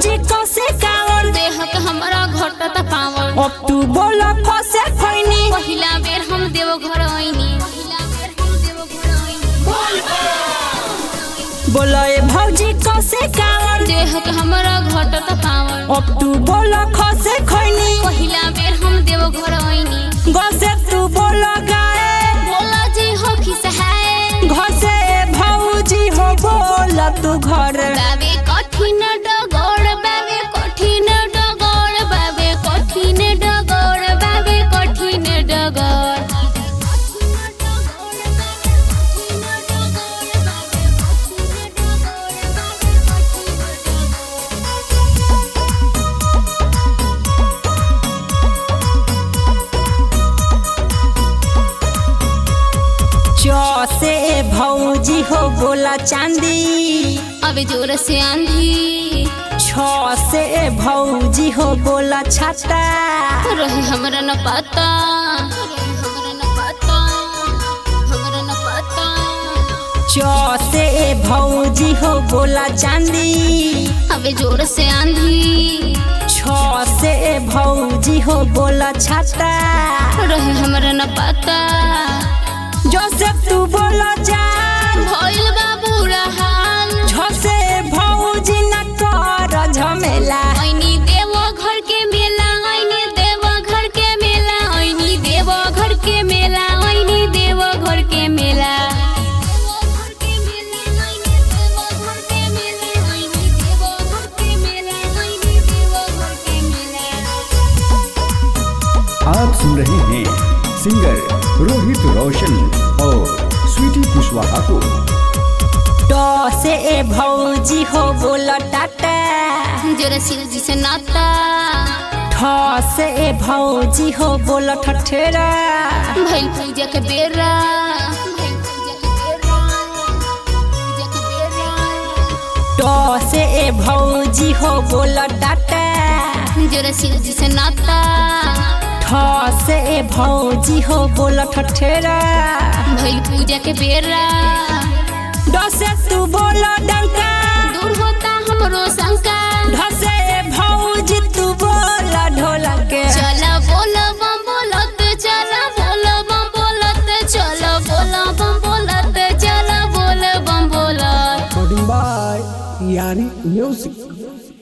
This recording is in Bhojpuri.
भौजी कसे कावर देह के हमरा घटत पावर अब तू बोल कसे खैनी पहिला बेर हम देव घर आइनी बोल ए भौजी कसे कावर देह के हमरा घटत पावर अब तू बोल खसे खैनी पहिला बेर हम देव घर आइनी गसे तू बोल गाए बोला जी हो खिसहाए घसे भौजी हो बोल तू घर बाबे कठिन डगोर बाबे कठिन डगोर बाबे कठिन डगोर बाबे कठिन डगोर चौसे भौजी हो बोला चांदी अबे जोर से आंधी छ से भौजी हो बोला छाता रहे हमरा न पता हमरा न पता हमरा न पता च से भौजी हो बोला चांदी अबे जोर से आंधी छ से भौजी हो बोला छाता रहे हमरा न पता जोसेफ तू बोला जान भइल बा बुरा हाल छ से भौजी न कर झमेला ऐनी देव घर के मेला ऐनी देव घर के मेला ऐनी देव घर के मेला ऐनी देव घर के मेला आप सुन रहे हैं सिंगर रोहित रोशन और स्वीटी कुशवाहा को ट से भौजी हो बोला टाटा जरा सिर जी से नाता ठ से भौजी हो बोला ठठेरा भइल पूजा के बेरा भइल पूजा के बेरा पूजा के बेरा ट से भौजी हो बोला टाटा जरा सिर जी से नाता ठ से भौजी हो बोला ठठेरा भइल पूजा के बेरा ड से तू बोला डंका दूर होता हमरो शंका ढ से भौजी तू बोला ढोलक चला बोला बम बोलत चला बोला बम बोलत चला बोला बम बोलत चला बोला बम बोलत recording by Yani Music.